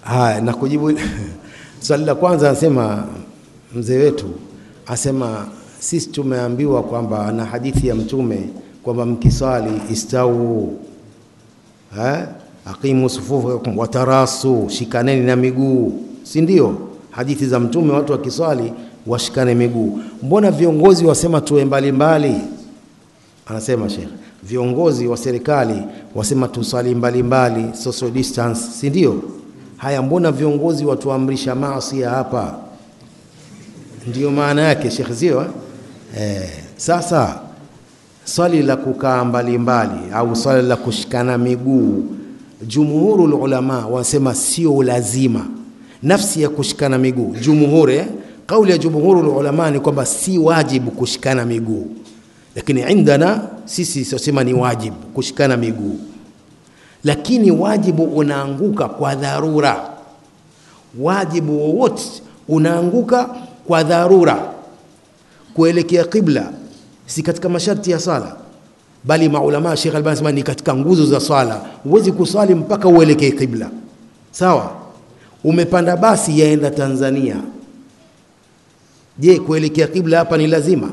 Haya, na kujibu swali la kwanza, anasema mzee wetu asema sisi tumeambiwa kwamba na hadithi ya Mtume kwamba mkiswali istau eh, aqimu sufufakum watarasu, shikaneni na miguu, si ndio? Hadithi za Mtume, watu wakiswali washikane miguu. Mbona viongozi wasema tuwe mbalimbali? Anasema Sheikh, viongozi wa serikali wasema tuswali mbalimbali, social distance, si ndio? Haya, mbona viongozi watuamrisha maasi hapa? Ndio maana yake Sheikh, sio eh? Sasa swali la kukaa mbalimbali au swali la kushikana miguu, jumhurul ulama wanasema sio lazima. Nafsi ya kushikana miguu, jumhuri eh? Kauli ya jumhurul ulama ni kwamba si wajibu kushikana miguu, lakini indana sisi sosema ni wajibu kushikana miguu, lakini wajibu unaanguka kwa dharura. Wajibu wowote unaanguka kwa dharura. Kuelekea qibla si katika masharti ya sala, bali maulama Sheikh Albani anasema ni katika nguzo za swala. Huwezi kuswali mpaka uelekee qibla, sawa? Umepanda basi yaenda Tanzania, je, kuelekea qibla hapa ni lazima?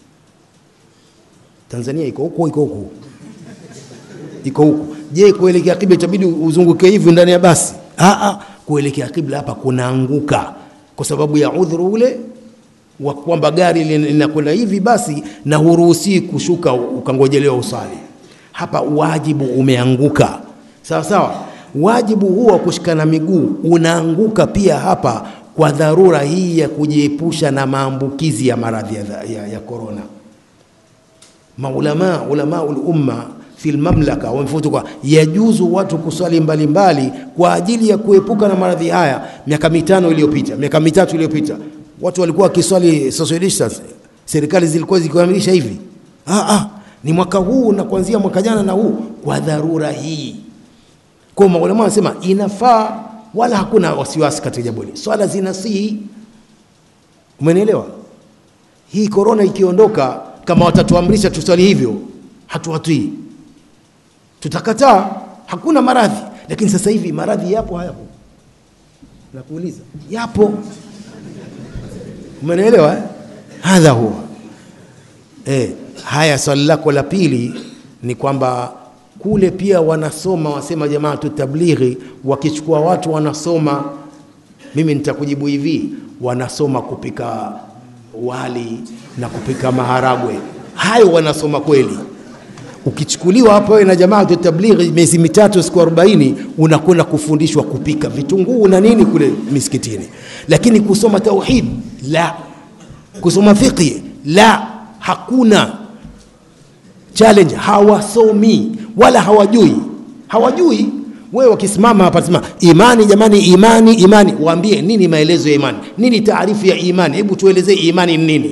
Tanzania iko huko, iko huko, iko huko. Je, kuelekea qibla itabidi uzunguke hivi ndani ya basi? Aa, kuelekea qibla hapa kunaanguka kwa sababu ya udhuru ule wa kwamba gari linakwenda hivi basi, na huruhusi kushuka ukangojelewa usali. Hapa wajibu umeanguka, sawa sawa. Wajibu huo wa kushikana miguu unaanguka pia hapa kwa dharura hii ya kujiepusha na maambukizi ya maradhi ya, ya korona. Maulama ulama ulumma fi lmamlaka wamefutu kwa yajuzu watu kuswali mbalimbali kwa ajili ya kuepuka na maradhi haya. Miaka mitano iliyopita, miaka mitatu iliyopita, watu walikuwa wakiswali social distance, serikali zilikuwa zikiamilisha hivi. Ah, ah, ni mwaka huu na kuanzia mwaka jana na huu kwa dharura hii. Kwa maulama wanasema inafaa, wala hakuna wasiwasi katika jambo hili, swala zinasihi. Umenielewa? Hii korona ikiondoka, kama watatuamrisha tuswali hivyo, hatuwatii tutakataa. Hakuna maradhi, lakini sasa hivi maradhi yapo, hayapo? Nakuuliza, yapo. Umenielewa eh? Hadha huwa eh. Haya, swali lako la pili ni kwamba kule pia wanasoma, wasema jamaatu tablighi, wakichukua watu wanasoma. Mimi nitakujibu hivi, wanasoma kupika wali na kupika maharagwe, hayo wanasoma kweli ukichukuliwa hapa wewe na jamaa tablighi miezi mitatu siku 40 unakwenda kufundishwa kupika vitunguu na nini kule misikitini, lakini kusoma tauhid la, kusoma fiqh la, hakuna challenge. Hawasomi wala hawajui, hawajui. Wewe wakisimama hapa sema imani, jamani, imani, imani, waambie nini maelezo ya imani, nini taarifu ya imani? Hebu tuelezee imani ni nini?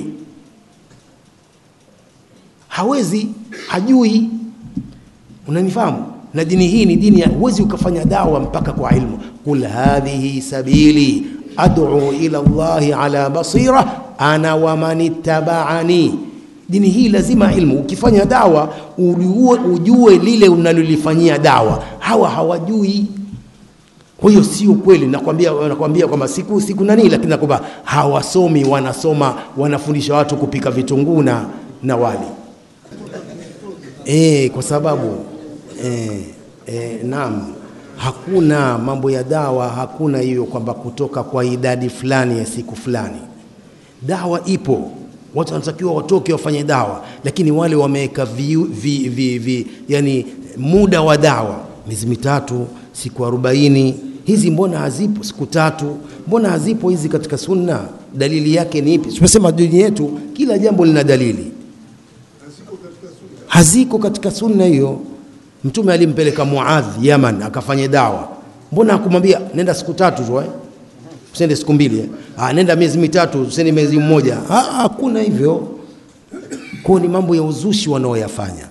hawezi hajui. Unanifahamu? Na dini hii ni dini ya huwezi ukafanya dawa mpaka kwa ilmu. Qul hadhihi sabili ad'u ila Allahi ala basira ana wa man ittabaani. Dini hii lazima ilmu. Ukifanya dawa ujue, ujue lile unalolifanyia dawa. Hawa hawajui. Kwa hiyo sio kweli, nakwambia nakwambia kwamba siku siku nani, lakini nakwamba hawasomi, wanasoma wanafundisha watu kupika vitunguu na na wali E, kwa sababu e, e, naam, hakuna mambo ya dawa, hakuna hiyo kwamba kutoka kwa idadi fulani ya siku fulani. Dawa ipo, watu wanatakiwa watoke wafanye dawa, lakini wale wameweka vi, vi, vi, vi, yani muda wa dawa miezi mitatu, siku arobaini. Hizi mbona hazipo? Siku tatu, mbona hazipo hizi katika Sunna? Dalili yake ni ipi? Tumesema dini yetu kila jambo lina dalili haziko katika sunna hiyo. Mtume alimpeleka Muadh Yaman akafanye dawa, mbona hakumwambia nenda siku tatu tu eh? Usende siku mbili eh? Ah, nenda miezi mitatu, usende miezi mmoja. Ah, hakuna hivyo. Kwa ni mambo ya uzushi wanaoyafanya.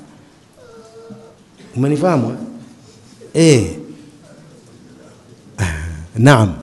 Umenifahamu eh? Eh. Naam.